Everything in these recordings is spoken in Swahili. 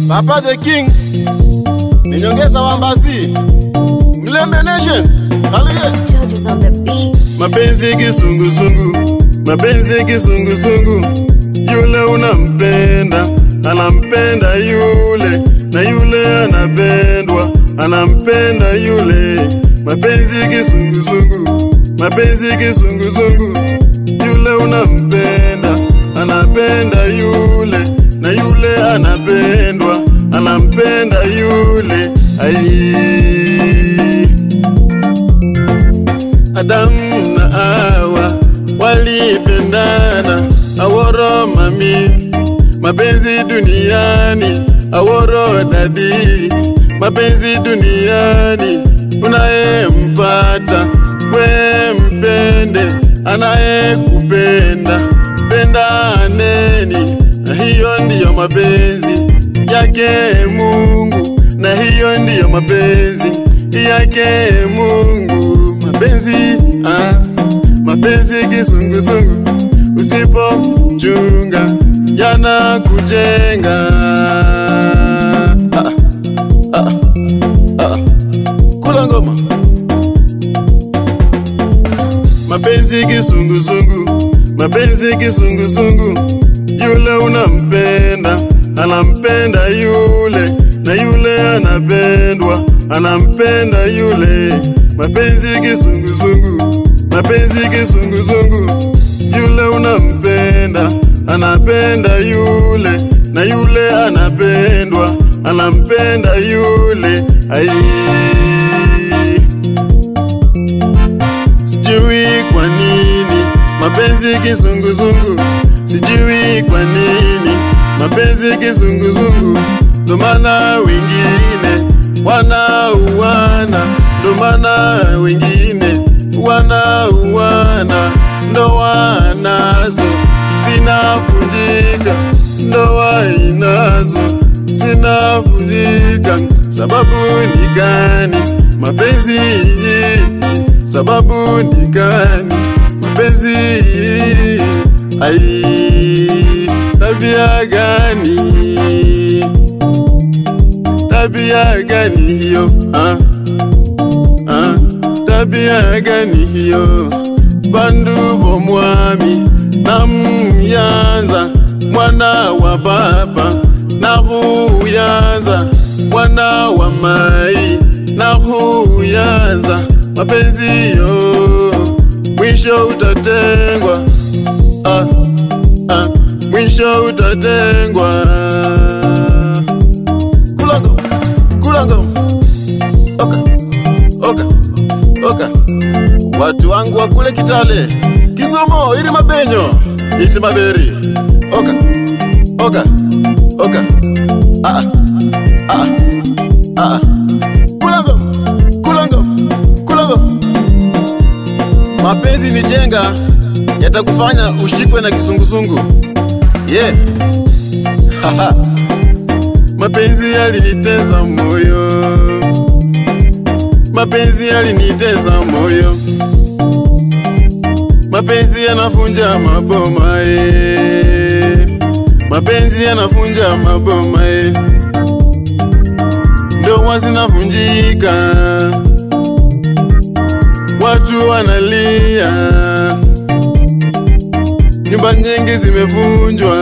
Papa the King, ninyongeza wambasi, Mlembe Nation, haleluya. Judges on the beat. Mapenzi kisungusungu, mapenzi kisungusungu, yule unampenda anampenda yule, na yule anapendwa anampenda yule. Mapenzi kisungusungu, mapenzi kisungusungu, yule unampenda anapenda yule, na yule anapendwa anampenda yule. Ai. Adamu na Hawa walipendana, aworo mami, mapenzi duniani, aworo dadi, mapenzi duniani, unayempata we mpende, anayekupenda pendaneni, na hiyo ndiyo mapenzi yake Mungu, na hiyo ndiyo mapenzi yake Mungu mapenzi ah, mapenzi kisungusungu, usipochunga yanakujenga. Ah, ah, ah. Kula ngoma. Mapenzi kisungusungu, mapenzi kisungusungu, yule unampenda anampenda yule, na yule anapendwa anampenda yule. Mapenzi kisungusungu, mapenzi kisungusungu, yule unampenda anapenda yule, na yule anapendwa anampenda yule. Ai. Sijui kwa nini mapenzi kizunguzungu, sijui kwa nini mapenzi kizunguzungu, ndo maana wengine wanauana, ndo maana wengine wanauana, ndoa nazo zinavunjika, ndoa inazo zinavunjika. Sababu ni gani? Mapenzi sababu ni gani? Mapenzi ai, tabia gani? Tabia gani hiyo? Ah, ah, tabia gani hiyo? Bandu bomwami namyanza mwana wa baba nahuyanza mwana wa mai nahuyanza mapenzi yo mwisho utatengwa ah, ah, mwisho utatengwa kulango kulango oka oka oka watu wangu wa kule Kitale Kisumu ili mabenyo iti maberi oka oka oka ah ah ah kulango kulango kulango mapenzi ni jenga yatakufanya ushikwe na kisungusungu yeah Haha. mapenzi yalinitesa moyo mapenzi yalinitesa moyo mapenzi yanafunja maboma e mapenzi yanafunja maboma e ndoa zinavunjika watu wanalia nyumba nyingi zimevunjwa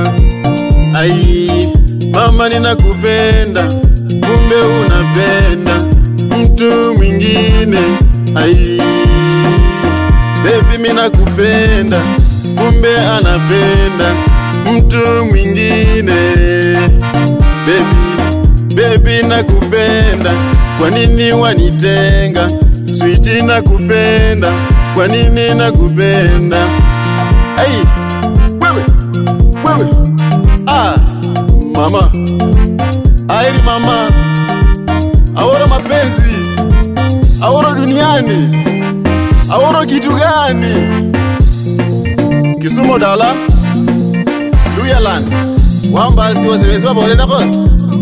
ai mama ninakupenda kumbe unapenda mtu mwingine ai bebi minakupenda kumbe anapenda mtu mwingine bebi bebi nakupenda kwa nini wanitenga switi nakupenda kwa nini nakupenda ai wewe wewe ah mama airi mama aworo mapenzi aworo duniani aworo kitu gani kisumo dala luyaland wambasi wasebesi babolenda kosi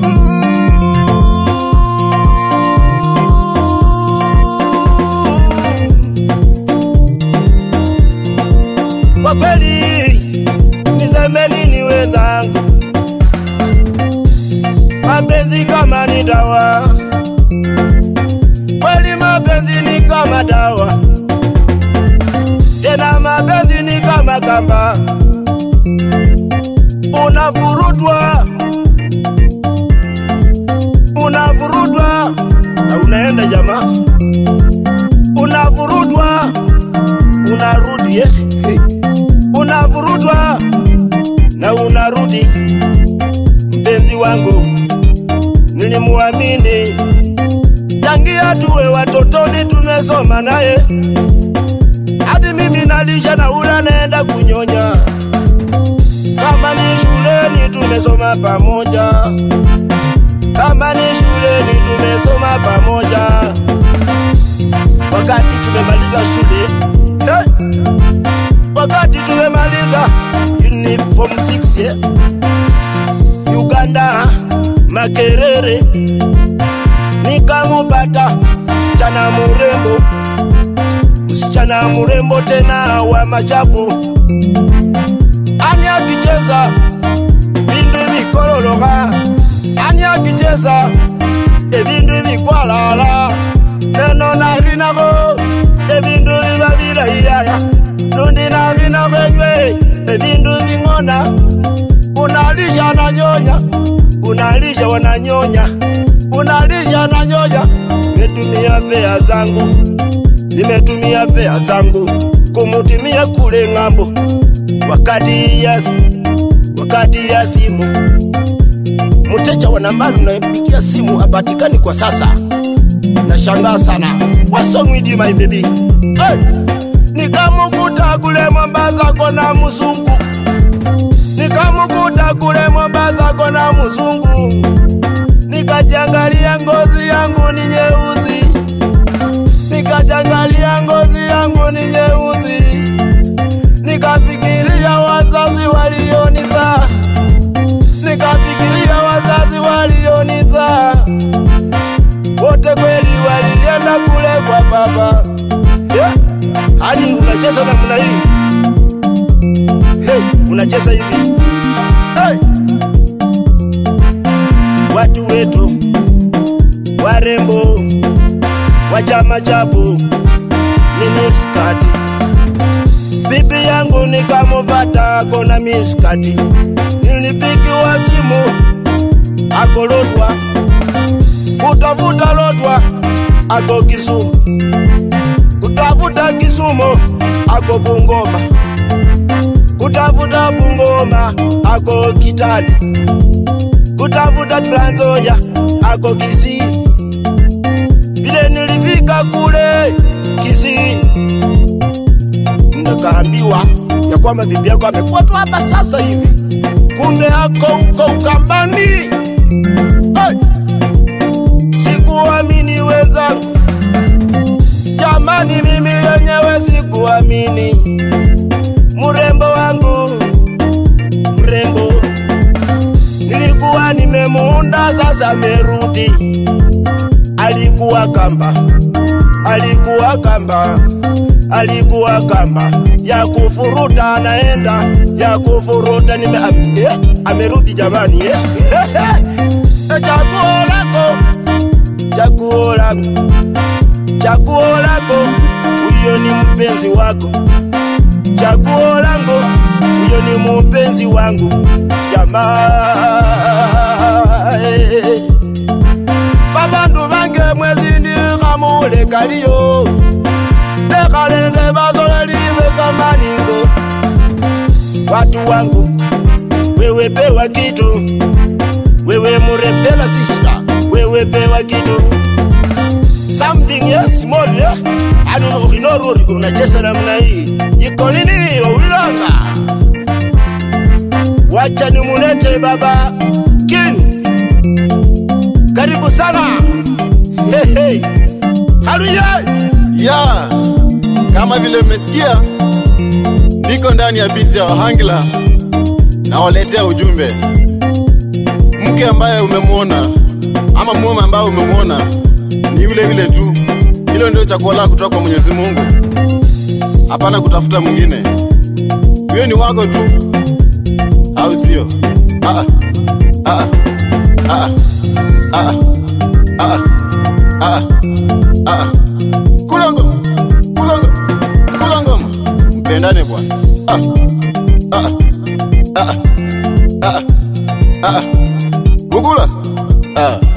Kwa kweli niseme nini wenzangu, mapenzi kama ni dawa, kweli mapenzi ni kama dawa, tena mapenzi ni kama kamba, unavurutwa unavurutwa na unaenda jamaa, unavurutwa unarudi eh? unavurutwa na unarudi. Mpenzi wangu nilimuamini tangia tuwe watotoni, tumesoma naye hadi mimi nalisha na ula naenda kunyonya. Kama ni shuleni tumesoma pamoja, kama ni shuleni tumesoma pamoja. Wakati tumemaliza shule eh, wakati tumemaliza uniform 6 yeah. Uganda Makerere, nikamupata msichana murembo, msichana murembo tena wa machapu, ani akicheza bindu bikololoka, ani akicheza ebindu bikwalala neno navinako ebindu biba bilahiyaya nundi navinako enywe ebindu bing'ona unalisha na nyonya unalisha wananyonya unalisha na nyonya nimetumia fea zangu nimetumia fea zangu kumutimia kule ng'ambo wakati ya wakati ya simu mteja wa nambari unayepigia simu hapatikani kwa sasa nashangaa sana wasongwidi my baby hey! nikamukuta kule Mombasa kona mzungu nikamukuta kule Mombasa kona mzungu nikajangalia ngozi yangu ni nyeusi nikajangalia ngozi yangu ni nyeusi nikafikiria wazazi walionizaa nikafikiria wazazi walionizaa wote kweli walienda kule kwa baba yeah. hadi unacheza namna hii hey, unacheza hivi hey. watu wetu warembo wa chama chapu miniskati bibi yangu nikamuvata kona miskati nilipigiwa simu akolotwa kutafuta lotwa ako Kisumu, kutafuta Kisumu ako Bungoma, kutafuta Bungoma ako Kitale, kutafuta Trans Nzoia ako Kisii. Vile nilifika kule Kisii, nikaambiwa ya kwamba bibi yako amekuwa tu hapa sasa hivi, kumbe ako huko Ukambani. Hey! Sikuamini wenzangu, jamani, mimi yenyewe sikuamini. Mrembo wangu, mrembo, nilikuwa nimemuunda, sasa amerudi. Alikuwa kamba, alikuwa kamba, alikuwa kamba ya kufuruta, anaenda ya kufuruta, nime am, eh, amerudi jamani, eh. chaguo lako chaguo lako, chaguo lako, huyo ni mpenzi wako. Chaguo langu, huyo ni mpenzi wangu. Jamaa, eh. babandu bange mwezi ndikamule kaliyo lekalende bazoleliwe kamaningo watu wangu wewe pewa kitu wewe murepela sister wewe pewa kitu something yes small yeah anu ukinoruri unacheza namna hii iko nini ulanga wacha nimulete baba kin karibu sana hey, hey. haluye ya kama vile mmesikia, niko ndani ya bizi ya Wahangla na waletea ujumbe. Mke ambaye umemwona ama mume ambaye umemwona ni yule yule tu. Hilo ndio chaguo lako kutoka kwa Mwenyezi Mungu, hapana kutafuta mwingine. Huyo ni wako tu, au sio? Ah, ah, ah, ah. tupendane bwana. Ah. Ah. Ah. Ah. Ah. Ah. Bugula. Ah.